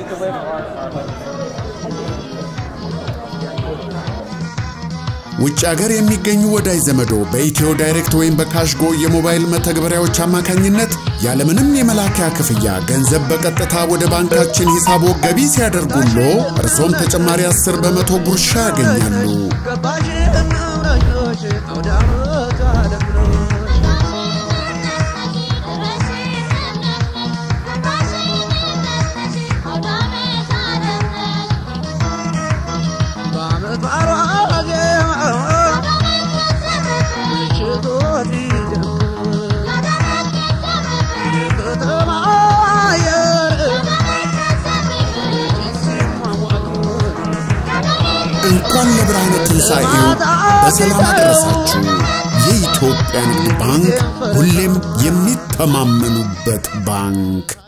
ውጭ ሀገር የሚገኙ ወዳጅ ዘመዶ በኢትዮ ዳይሬክት ወይም በካሽጎ የሞባይል መተግበሪያዎች አማካኝነት ያለምንም የመላኪያ ክፍያ ገንዘብ በቀጥታ ወደ ባንካችን ሂሳቦ ገቢ ሲያደርጉሎ እርሶም ተጨማሪ 10 በመቶ ጉርሻ ያገኛሉ። እንኳን ለብርሃነ ትንሣኤው በሰላም አደረሳችሁ። የኢትዮጵያ ንግድ ባንክ ሁሌም የሚተማመኑበት ባንክ